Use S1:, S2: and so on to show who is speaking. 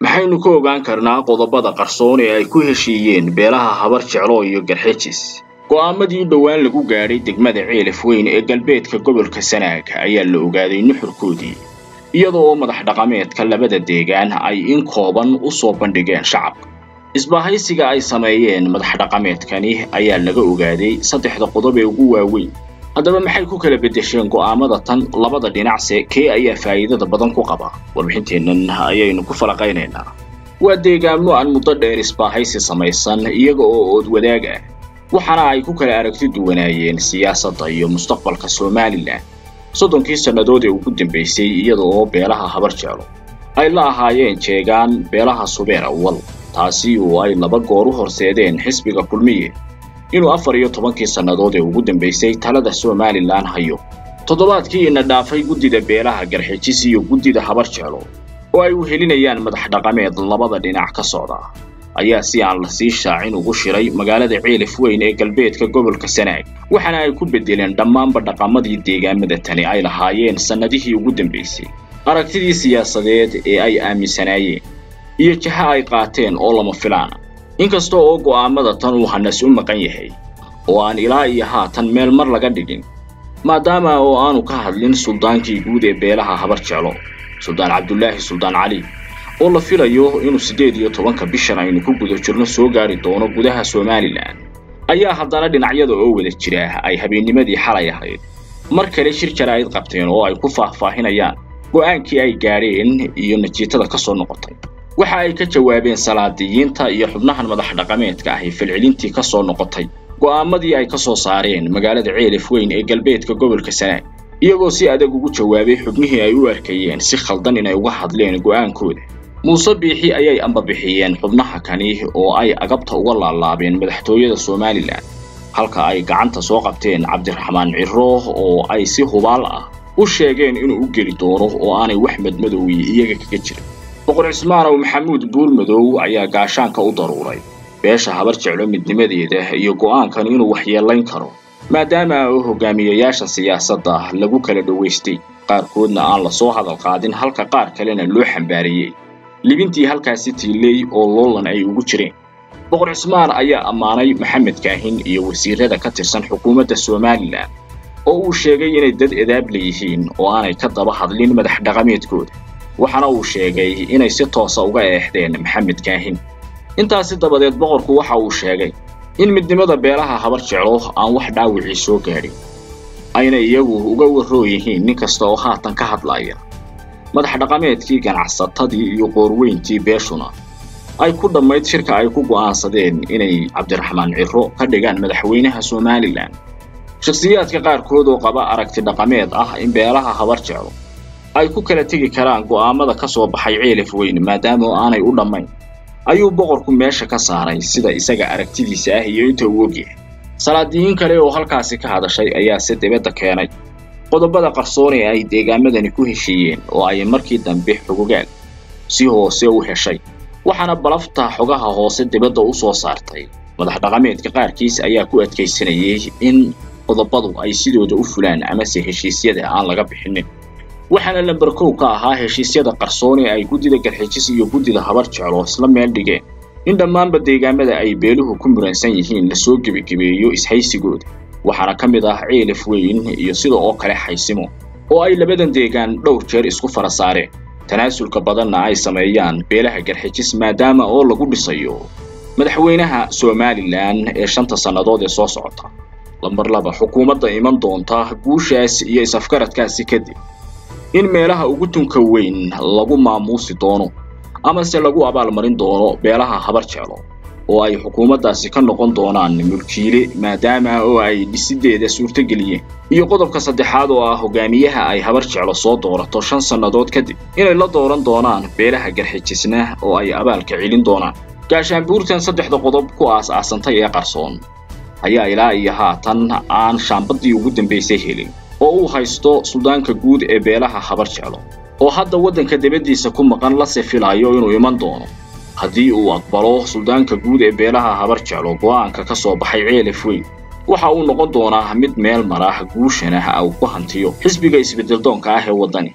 S1: maxaynu ka ogaan karnaa qodobada qarsoon ee ay ku heshiiyeen beelaha habar jeclo iyo garxejis go'aamadii dhowaan lagu gaadhay degmada ceelaf weyn ee galbeedka gobolka sanaag ayaa la ogaaday nuxurkoodii iyada oo madax dhaqameedka labada deegaan ay in kooban u soo bandhigeen shacabka isbahaysiga ay sameeyeen madax dhaqameedkani ayaa laga ogaaday saddexda qodob ee ugu waaweyn haddaba maxay ku kala beddesheen go'aamada tan labada dhinacse kee ayaa faa'iidada badan ku qaba warbixinteennan ayaynu ku falaqaynaynaa waa deegaamo aan muddo dheer isbaahaysi samaysan iyaga oo ood wadaag ah waxaana ay ku kala aragti duwanaayeen siyaasadda iyo mustaqbalka somalilan soddonkii sannadood ee ugu dambaysay iyada oo beelaha habar jeclo ay la ahaayeen jeegaan beelaha subeer awal taasi oo ay laba goor u horseedeen xisbiga kulmiye inuu afar iyo tobankii sannadood ee ugu dambaysay talada somalilan hayo toddobaadkii ina dhaafay guddida beelaha garxijis iyo guddida habar jeclo oo ay wehelinayaan madax dhaqameed labada dhinac ka socda ayaa si aan la sii shaacin ugu shiray magaalada ceelaf weyn ee galbeedka gobolka sanaag waxaana ay ku beddeleen dhammaanba dhaqamadii deegaamada tani ay lahaayeen sannadihii ugu dambaysay aragtidii siyaasadeed ee ay aaminsanaayeen iyo jaha ay qaateen oo lama filaana inkasta oo go'aamada tan uu hanas u maqan yahay oo aan ilaa iyo haatan meel mar laga dhigin maadaama oo aanu ka hadlin suldaankii guud ee beelaha habar jeclo suldaan cabdulaahi suldaan cali oo la filayo inuu siddeed iyo tobanka bishan aynu ku guda jirno soo gaari doono gudaha somalilan ayaa haddana dhinacyada oo wada jira ay habeennimadii xalay ahayd mar kale shir jaraa'id qabteen oo ay ku faahfaahinayaan go'aankii ay gaadheen iyo natiijada ka soo noqotay waxa ay ka jawaabeen salaadiyiinta iyo xubnahan madax dhaqameedka ahi falcelintii ka soo noqotay go'aamadii ay ka soo saareen magaalada ceelaf weyn ee galbeedka gobolka sanaag iyagoo si adag ugu jawaabay xubnihii ay u arkayeen si khaldan inay uga hadleen go'aankooda muuse biixi ayay ambabixiyeen xubnaha kani oo ay agabta uga laalaabeen madaxtooyada somalilan halka ay gacanta soo qabteen cabdiraxmaan ciro oo ay si hubaal ah u sheegeen inuu u geli doono oo aanay wax madmadowyi iyaga kaga jirin boqor cismaanow maxamuud buurmadow ayaa gaashaanka u daruuray beesha habar jeclo midnimadeeda iyo go'aankan inuu waxyeelayn karo maadaama oo hogaamiyayaasha siyaasadda lagu kala dhowaystay qaarkoodna aan lasoo hadal qaadin halka qaar kalena loo xambaariyey libintii halkaasi tiiley oo loolan ay ugu jireen boqor cismaan ayaa ammaanay maxamed kaahin iyo wasiirada ka tirsan xukuumadda somalilan oo uu sheegay inay dad edaab leeyihiin oo aanay ka daba hadlin madax dhaqameedkooda waxaana uu sheegay inay si toosa uga eexdeen maxamed kaahin intaasi dabadeed boqorku waxa uu sheegay in midnimada beelaha habar jeclo aan wax dhaawicii soo gaadhin ayna iyagu uga warroo yihiin nin kasta oo haatan ka hadlaya madax dhaqameedkii ganacsatadii iyo qoorweyntii beeshuna ay ku dhammayd shirka ay ku go'aansadeen inay cabdiraxmaan ciro ka dhigaan madaxweynaha somalilan shakhsiyaadka qaarkood oo qaba aragti dhaqameed ah in beelaha habar jeclo ay ku kala tegi karaan go'aamada ka soo baxay ceelaf weyn maadaama oo aanay u dhammayn ayuu boqorku meesha ka saaray sida isaga aragtidiisa ah iyo inta uu ogyahay salaadiyiin kale oo halkaasi ka hadashay ayaa si dibadda keenay qodobada qarsoon ee ay deegaamadani ku heshiiyeen oo ay markii dambe xogogaal si hoose u heshay waxaana balafta xogaha hoose dibadda u soo saartay madax dhaqameedka qaarkiis ayaa ku adkaysanayay in qodobadu ay sidooda u fulaan amase heshiisyada aan laga bixinin waxaana lamber kow ka ahaa heshiisyada qarsoon ee ay guddida garxijis iyo guddida habar jeclo isla meel dhigeen in dhammaanba deegaamada ay beeluhu ku muransan yihiin lasoo gebagebeeyo ishaysigooda waxaana ka mid ah ceelaf weyn iyo sida oo kale xaysimo oo ay labadan deegaan dhowr jeer isku fara saareen tanaasulka badanna ay sameeyaan beelaha garxijis maadaama oo lagu dhisayo madaxweynaha somalilan ee shanta sannadood ee soo socota lamber laba xukuumadda iman doonta guushaas iyo is-afgaradkaasi kadib in meelaha ugu tunka weyn lagu maamuusi doono amase lagu abaalmarin doono beelaha habar jeclo oo ay xukuumaddaasi ka noqon doonaan mulkiile maadaama oo ay dhisideeda suurtogeliyeen iyo qodobka saddexaad oo ah hogaamiyaha ay habar jeclo soo doorato shan sannadood kadib inay la dooran doonaan beelaha garxijisna oo ay abaalka celin doonaan gaashaanbuurtan saddexda qodob ku aas-aasantay ee qarsoon ayaa ilaa iyo haatan aan shaambadii ugu dambaysay helin oo uu haysto suldaanka guud ee beelaha habar jeclo oo hadda waddanka dibaddiisa ku maqan la sifilayo inuu iman doono haddii uu aqbalo suldaanka guud ee beelaha habar jeclo go'aanka ka soo baxay ceelaf weyn waxa uu noqon doonaa mid meel marah guushana uu ku hantiyo xisbiga isbeddeldoonka ah ee waddani